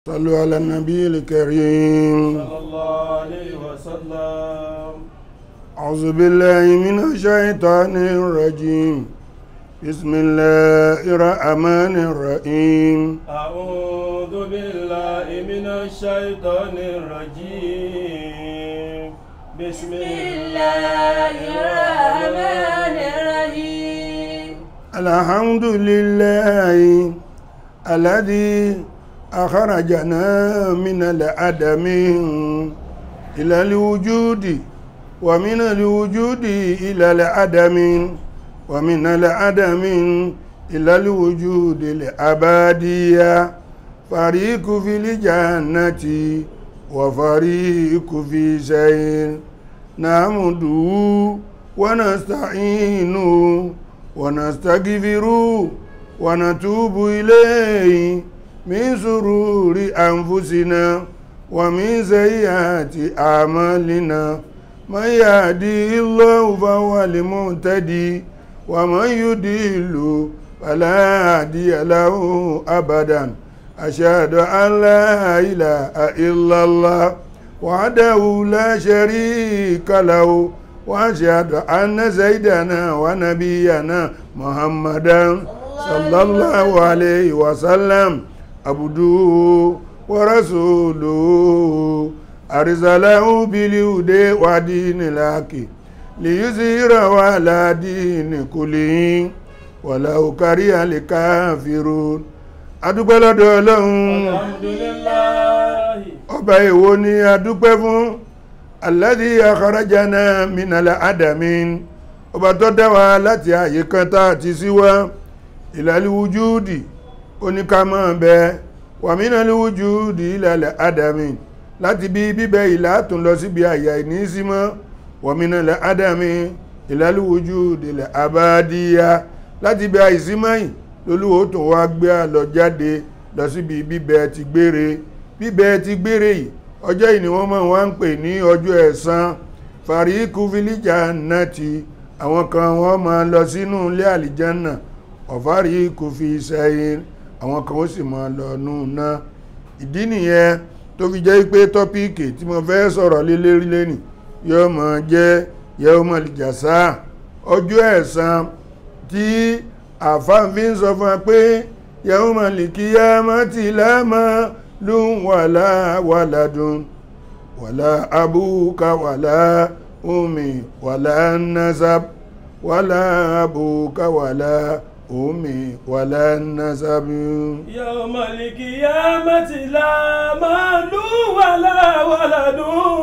صلوا على النبي الكريم صلى الله عليه وسلم أعوذ بالله من الشيطان الرجيم بسم الله الرحمن الرحيم أعوذ بالله من الشيطان الرجيم بسم الله الرحمن الرحيم الحمد لله الذي أخرجنا من العدم إلى الوجود ومن الوجود إلى العدم ومن العدم إلى الوجود الأبدية فريق في الجنة وفريق في سير نحمده ونستعينه ونستغفره ونتوب إليه من سرور أنفسنا ومن سيئات أعمالنا من يهدي الله فهو المهتدي ومن يضل فلا هادي له أبدا أشهد أن لا إله إلا الله وحده لا شريك له وأشهد أن سيدنا ونبينا محمدا صلى الله عليه وسلم عبده ورسوله أرسله بالهدى ودين الحق ليظهره على دين كله ولو كره الكافرون adúpẹ́ lọ́dọ̀ ọlọ́run الحمد لله ọba èwo ni adúpẹ́ fún alladhi akharajana minal adamin ọba tó dá wa láti àyè kan tá a ti sí wá ilal wujudi oníkàmọ́ bẹ wa minal wujudi ilal adamin láti bí bíbẹ ìlà tún lọ síbi àyà ìnísímọ́ wa minal adamin ilal wujudi ilal abadiya láti bí àìsímọ́ yìí lolúwo tó wá gbé àlọ jáde lọ síbi bíbẹ ti gbére bíbẹ ti gbére yìí ọjọ́ yìí ni wọ́n máa wá ń pè ní ọjọ́ ẹ̀san fàríkù fìlíjà náà ti àwọn kan wọ́n máa lọ sínú ilé àlìjánà ọ̀fàríkù fi sẹ́yìn àwọn kan ó sì máa lọ nù náà ìdí nìyẹn tó fi jẹ́ pé tọ́píìkì tí mo fẹ́ sọ̀rọ̀ lé lérí lẹ́nì yóò máa jẹ́ yawmal jasa ọjọ́ ẹ̀san tí àfáàfin sọ fún wa pé yawmal qiyamati la malun wala waladun wala abuka wala ummi wala nasab wala abuka wala ummi wala nasab يوم القيامة لا مال ولا ولد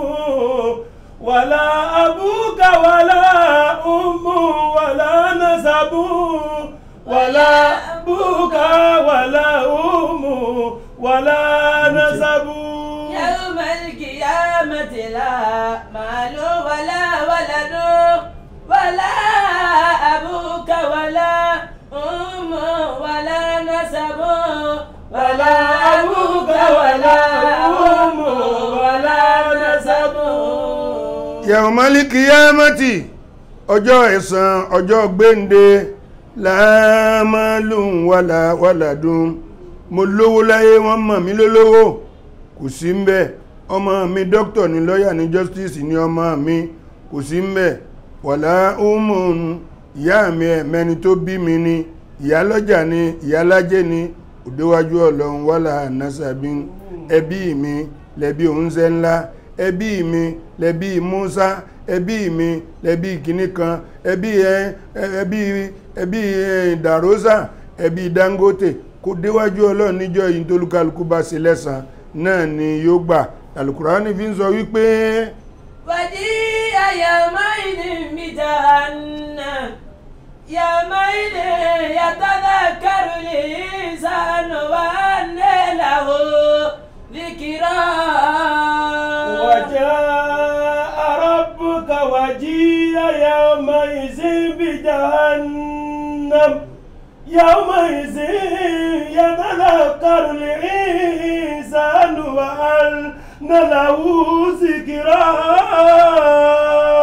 ولا أبوك ولا أم ولا نسب ولا أبوك ولا أم ولا نسب يوم القيامة لا مال ولا ولد ولا أبوك ولا أم ولا نسب ولا أبوك ولا أم ولا نسب yawmal qiyamati ọjọ́ ẹ̀san ọjọ́ gbéǹde láàmàlùn wàlà wàlàdùn mo lówó láyé wọ́n mọ̀ mí lólówó kò sí ń bẹ̀ ọmọ mi dókítà ní lọ́yà ní justice ní ọmọ mi kò sí ń bẹ̀ wàlà umun ìyá mi ẹ̀mẹ́ni tó bí mi ni ìyá lọ́jà ni ìyá lájẹ́ ni òdéwájú ọlọ́run wàlà nasabi ẹbí mi lẹ́bí oúnjẹ ńlá ẹbí mi lẹ́bí Musa ẹbí mi lẹ́bí kìíní kan ẹbí ẹ ẹbí ẹbí ẹ Darosa ẹbí Dangote kò déwájú ọlọ́run níjọ́ yìí tólúkálukú bá ṣe lẹ́san náà ni yóò gbà alukurani fi ń sọ wípé وجيء يومئذ بجهنم يومئذ يتذكر الإنسان وأنى له ذكرى وجاء ربك وجيء يومئذ بجهنم يومئذ يتذكر الإنسان وأنى له ذكرى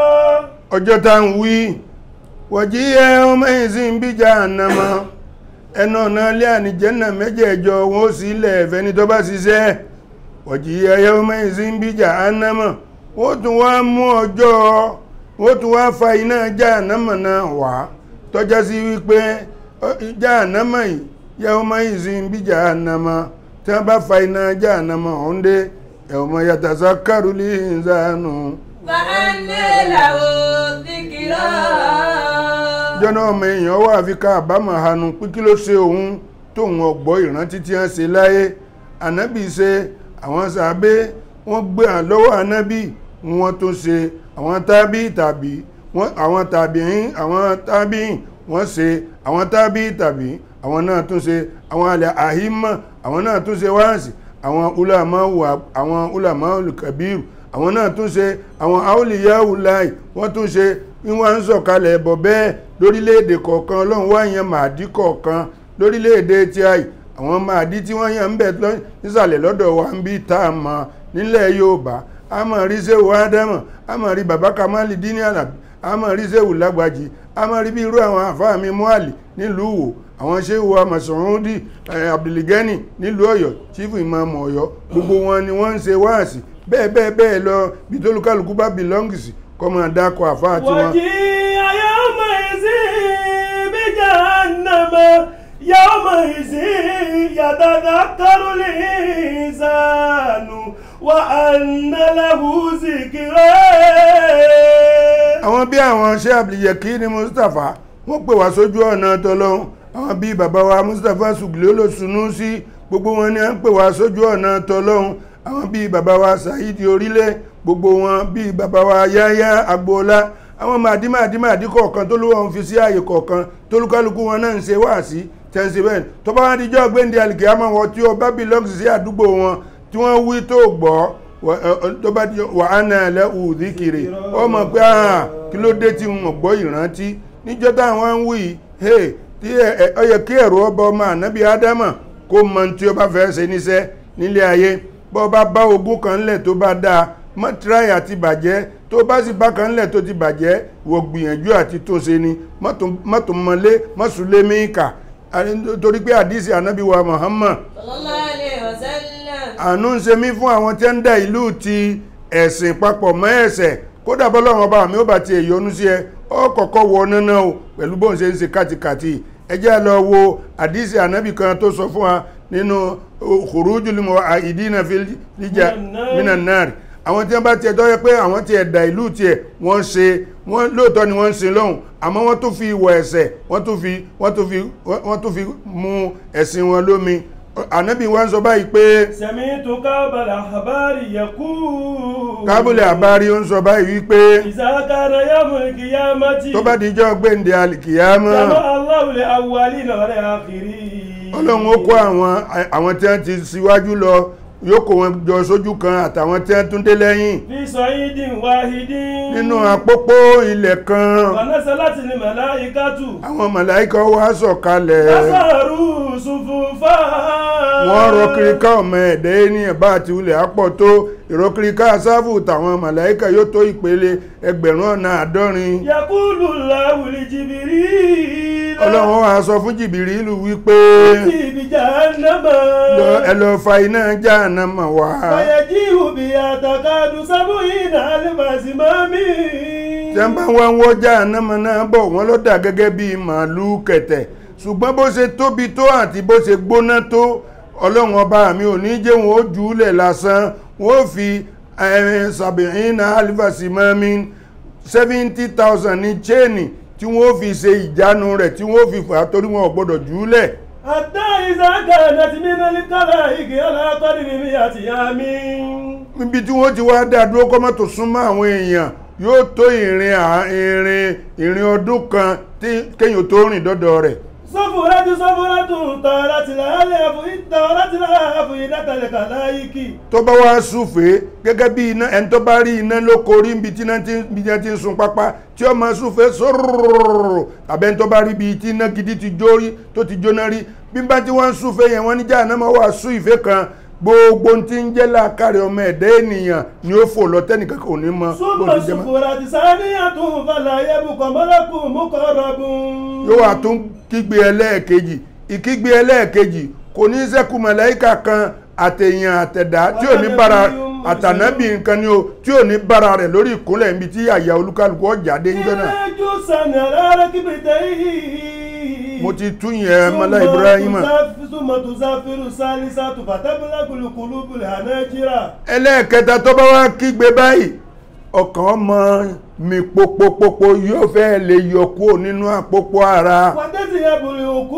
ọjọ́ tá ń wí wọ̀jí ẹ ọmọ ìsìn bí jahannama ẹnu ọ̀nà ilé ànìjẹ́nà mẹ́jẹ̀ẹ̀jọ wọn ó sì ilẹ̀ ẹ̀fẹ́ ní tó bá ṣiṣẹ́ wọ̀jì ẹyẹ ọmọ ìsìn bí jahannama wọ́n tún wá mú ọjọ́ wọ́n tún wá fa iná jahannama náà wá tọ́já sí wípé ọ, jahannama yìí yẹ ọmọ ìsìn bí jahannama tí wọ́n bá fa iná jahannama ọ̀hún dé ẹ̀wọ̀n yàtàṣà kárùlì ìzánù فأنى له الذكرى jọ́nà ọmọ èèyàn wà fi ká àbámọ̀ hanu pé kí ló ṣe òun tóun ọgbọ́ ìrántí tí wọ́n ṣe láyé ànábì ṣe àwọn sàbẹ́ wọ́n gbé hàn lọ́wọ́ ànábì wọ́n tó ṣe àwọn tábí tàbí wọ́n àwọn tàbíìn àwọn tábíìn wọ́n ṣe àwọn tábí tàbí àwọn náà tún ṣe àwọn alẹ́ àhímọ̀ àwọn náà tún ṣe wáàsì àwọn ulamawu àwọn ulamawu kabiru àwọn náà tún ṣe àwọn aoliyahu láì wọ́n tún ṣe ní wọ́n ń sọ̀kalẹ̀ ẹ̀bọ̀ bẹ́ẹ̀ lórílẹ̀‐èdè kọ̀ọ̀kan ọlọ́run wá yan màdí kọ̀ọ̀kan lórílẹ̀‐èdè tí àì àwọn màdí tí wọ́n yan ń bẹ̀ lọ- nísàlẹ̀ lọ́dọ̀ wa ń bí tá a mọ̀ nílẹ̀ yorùbá a mọ̀ rí sẹ́wù ádámọ̀ a mọ̀ rí bàbá kamali dini alabi a mọ̀ rí sẹ́wù lágbàjì a mọ̀ rí bí irú àwọn àfáà mi muhali nílùú wò àwọn sẹ́wù amasọ̀rọ̀ndì abdulgani nílùú ọ̀yọ́ chief imam ọ̀yọ́ gbogbo wọn ni wọ́n ń ṣe wáàsì bẹ́ẹ̀ bẹ́ẹ̀ bẹ́ẹ̀ lọ bí tólúkálukú bá belongs kọ́ máa dákọ̀ àfáà tiwọn. وجيء يومئذ بجهنم يومئذ يتذكر الإنسان وأن له ذكرى àwọn bí àwọn ṣe àbìlẹ̀kí ní mustapha wọ́n pè wá sójú ọ̀nà tọ́lọ́hún àwọn bí bàbá wa mustapha sùgbìlì olóṣùnú sí gbogbo wọn ni à ń pè wá sójú ọ̀nà tọ́lọ́hún àwọn bí bàbá wa saheed orílẹ̀ gbogbo wọn bí bàbá wa yáyá agboola àwọn màdí màdí màdí kọ̀ọ̀kan tó lówó ń fi sí ààyè kọ̀ọ̀kan tólúkálukú wọn náà ń ṣe wáàsí tẹ́ǹsì bẹ́ẹ̀ tó bá wá díjọ́ gbéǹde àlìkìyàmọ̀ wọn tí ó bá belongs sí àdúgbò wọn tí wọ́n wí tó gbọ́ wà- ẹ- ẹ- tó bá di wà á nà lẹ́ ùdíkiri ó mọ̀ pé àà kí ló dé tí wọn gbọ́ ìrántí níjọ́ táwọn ń wí hey tí ẹ- ẹ- ó yẹ kí ẹ̀rọ ọba ọmọ ànábì ádámà kó mọ tí ó bá fẹ́ ṣe níṣẹ́ nílé ayé bọ́ bá bá ogún kan ńlẹ̀ tó bá dáa mọ́ tíráì àti bàjẹ́ tó bá sì bá kan ńlẹ̀ tó ti bàjẹ́ wò gbìyànjú àti tó ṣe ni mọ́tò mọ́lé mọ́sùlé míkà torí pé àdísì ànábì wa Muhammad صلى الله عليه وسلم àánú ń ṣe mí fún àwọn tí ń dá ìlú ti ẹ̀sìn papọ̀ mọ́ ẹ̀sẹ̀ kódà bọ́lọ́run ọba mi ó bá ti èyọnú sí ẹ ọ kọ̀kọ́ wọ náná o pẹ̀lú bóun ṣe ń ṣe kàtìkàtì ẹ jẹ́ lọ wo àdísì ànábì kan tó sọ fún wa nínú khurujul mu'ahidina fil lija minan nar àwọn tí wọ́n bá tiẹ̀ tọ́jọ́ pé àwọn tiẹ̀ dá ìlú tiẹ̀ wọ́n ṣe wọ́n lóòótọ́ ni wọ́n ń sin lọ́hùn àmọ́ wọ́n tún fi ìwọ̀ ẹ̀sẹ̀ wọ́n tún fi wọ́n tún fi wọ́n tún fi mú ẹ̀sìn wọn lómi ànábì wa ń sọ báyìí pé سمعت كعب الأحبار يقول kábùlẹ̀ àbárí ó ń sọ báyìí wípé إذا كان يوم القيامة tó bá dijọ́ gbéǹde alìkìyàmọ́ جمع الله الأولين والآخرين ọlọ́run ó kó àwọn àwọn tí wọ́n ti síwájú lọ yóò kó wọn jọ sójú kan àtàwọn tí wọ́n tún dé lẹ́yìn في صعيد واحد nínú àpópó ilẹ̀ kan ونزلت الملائكة àwọn màláíkà wá sọ̀kalẹ̀ فصاروا صفوفا wọ́n rọ kíríká ọmọ ẹ̀dẹ́ ní ẹ̀bá àti ilẹ̀ àpọ̀ tó ìrọ kíríká sáfù tàwọn màláíkà yóò tó ìpele ẹgbẹ̀rún ọ̀nà àádọ́rin يقول الله لجبريل ọlọ́run wá sọ fún jìbìrìlù wípé ائتي بجهنم lọ- ẹ lọ fa iná jáànámà wá فيجيء بها تكاد سبعين ألف زمام tí wọ́n bá wá ń wọ́ jáànámà náà bọ̀ wọ́n ló dà gẹ́gẹ́ bí màálù kẹ̀tẹ̀ ṣùgbọ́n bó ṣe tóbi tó àti bó ṣe gbóná tó ọlọ́run ọba mi ò ní jẹ́ wọn ó jù ú lẹ̀ lásán wọ́n fi sàbẹ̀yìn alifasi mọ́mí seventy thousand ní chéènì tí wọ́n fi ṣe ìjánu rẹ̀ tí wọ́n fi fà á torí wọn ò gbọ́dọ̀ jù ú lẹ̀ حتى إذا كانت من الخلائق على قدر مئة عام níbi tí wọ́n ti wá dá dúró kọ́ mọ́tò súnmọ́ àwọn èèyàn yóò tó ìrìn à- ìrìn ìrìn ọdún kan tí kéèyàn tó rìn dọ́dọ̀ rẹ̀ صفرة صفرة طارت الألف طارت الألف إلى الخلائق tó bá wá súfèé gẹ́gẹ́ bí iná ẹni tó bá rí iná ló korí níbi tí iná ti bí iná ti ń sun pápá tí ó máa súfèé sóróróróró tàbí ẹni tó bá rí ibi tí iná gidi ti jó rí tó ti jóná rí bí bá tí wọ́n ń súfèé yẹn wọ́n ní Jahannama wà sú ìfẹ́ kan gbogbo ohun tí ń jẹ́ láàkàrẹ̀ ọmọ ẹ̀dá ènìyàn ni ó fò lọ tẹ́nìkan kò ní mọ ثم bó ti jẹ́ mọ́. صفرة ثانية فلا يبقى ملك مقرب yóò wà tún kígbe ẹlẹ́ẹ̀kejì ìkígbe ẹlẹ́ẹ̀kejì kò ní sẹ́kù màláíkà kan àtẹ̀yìn àtẹ̀dá tí ò ní bára àtànábì nǹkan ni o tí ò ní bára rẹ̀ lórí ìkúnlẹ̀ níbi tí àyà olúkálùkù ọjà dé ń jẹ́ náà Ìrẹ́jú sànà rárá kí bìtẹ́ yìí. mo ti tún yẹn mọ́lá ibrahima Súnmọ̀ tó sáfírù sálísà tó fàtẹ́bílá kùlùkùlùbùlẹ̀ ànájíra. ẹlẹ́ẹ̀kẹta tó bá wá kígbe báyìí ọkàn ọmọ mi popopopo yóò fẹ́ lè yọ kúrò nínú àpòpọ̀ ara Wàtẹ́sì ẹ̀bùrì òkú.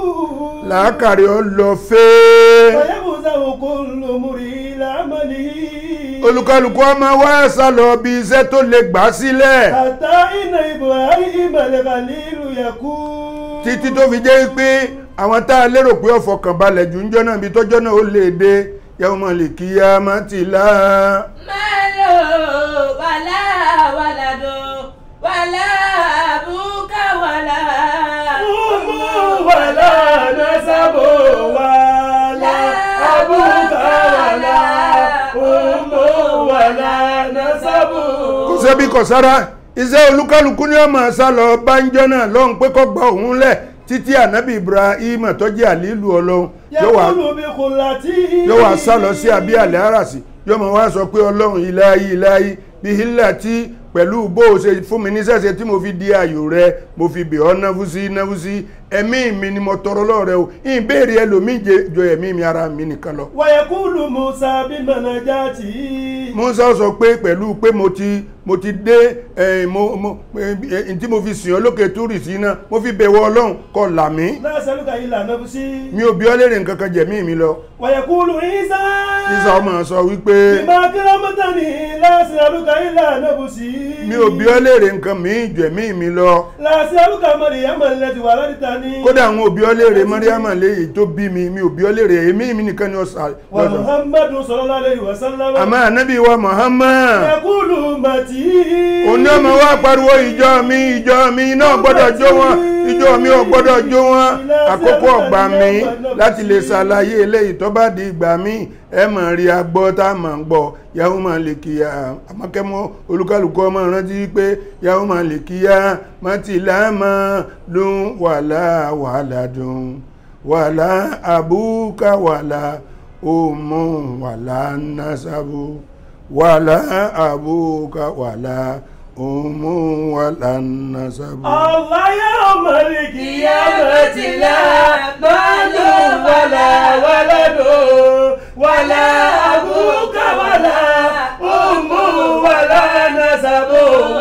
làákàrí ọ lọ fẹ́ẹ́ Fàyẹ́bùsà òkú lòmùrì lámàlì. olùkálùkù ọmọ wa sá lọ bí iṣẹ́ tó lè gbà sílẹ̀ Àtà iná Ibrahim al-Khalilu yẹ̀kú. títí tó fi jẹ́ pé àwọn tá a lérò pé ọ̀fọ̀kàn balẹ̀ jù ń jọ́ náà bí tọ́jọ́ náà ó lè dé yàwó mọ̀ lè kí ya má ti lá Malo wala walado wala abuka wala Umu wàlá nasabu wàlá abúkà wàlá. Umu wàlá nasabu. kò sẹ́bí kò sára iṣẹ́ olúkálùkù ní ọmọ sá lọ bá ń jọ́ náà lọ́hùn pé kó gba òun lẹ̀ títí ànábì Ibrahim tó jẹ́ àlílù ọlọ́run yóò wá Yẹ́kúlù bí kùlàtí. yóò wá sá lọ sí àbí àlẹ́ àràsì yóò mọ̀ wá sọ pé ọlọ́run ìláyí ìláyí bí hílà tí pẹ̀lú bó o ṣe fún mi níṣẹ́ṣe tí mo fi di ayò rẹ mo fi bẹ̀ ọ́ náfú sí náfú sí ẹ̀mí mi ni mo tọrọ lọ́rẹ o ìbéèrè ẹlòmíì jẹ- jọ ẹ̀mí mi ara mi nìkan lọ. Wàyẹ̀kúlù Musa bí mọ̀nàjáàtì. Musa sọ pé pẹ̀lú pé mo ti mo ti dé ẹ̀ mo mo ẹ̀ tí mo fi sìn ọ́ lókè túrì sí náà mo fi bẹ̀wọ̀ ọlọ́run kó là mí Lásàlùkà ilà nàbùsí. mi ò bí ọ́ léèrè nǹkan kan jẹ̀mí mi lọ. Wàyẹ̀kúlù Ìsá. sísá ọmọ sọ wípé Bímọ kírámọ́tàní lásàlùkà ilà nàbùsí. mi ò bí ọ́ léèrè nǹkan mi jẹ̀mí mi lọ. Lásàlùkà Màríyámà lẹ́tì wà ládìta ní. kódà àwọn òbí ọlẹ́rẹ̀ mọ́ríàmà léyìí tó bí mi mi òbí ọlẹ́rẹ̀ èmi mi nìkan ni ọ̀sà Wà lọ́sọ̀ Muhammadu sallallahu alayhi wa sallam. àmọ́ ànábì wa Muhammad Yẹ̀kúlù màtí. òní ọmọ wa pariwo ìjọ mi ìjọ mi náà gbọ́dọ̀ jó wọn ìjọ mi ò gbọ́dọ̀ jó wọn àkókò ọgbà mi láti lè ṣàlàyé eléyìí tó bá di ìgbà mi ẹ mọ̀ rí agbọ́ tá a mọ̀ ń gbọ́ yahoo máa lè kíyà àmọ́kẹ́mọ́ olúkálùkù ọmọ rántí pé yahoo máa lè kíyà mọ́tìlámà ló wàlá wàlá dùn wàlá àbúkà wàlá òmù wàlá násábù wàlá àbúkà wàlá òmù wàlá násábù. Allah yawmal qiyamati la malu wala waladu wala abuka wala ummu wala nasabu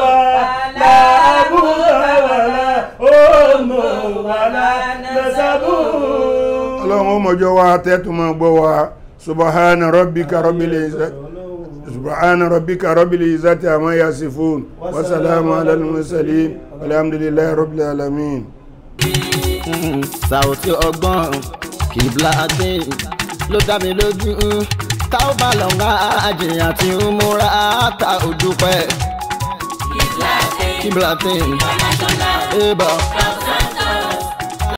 wala abuka wala ummu wala nasabu. ọlọ́run ó mọ̀jọ́ wa tẹ́tùmọ̀ gbọ́ wa subahana rabbika rabbil izzati subahana rabbika rabbil izzati amma yasifun wa salamu ala al-mursalin walhamdulillahi rabbil alamin. Sàòtí ọgbọ́n kìbla adé ló dá mi lójú táwọn bá lọ ń wá àjìyàn àti múra ta òdùpẹ́ kìbla adé. International Eba. Prophet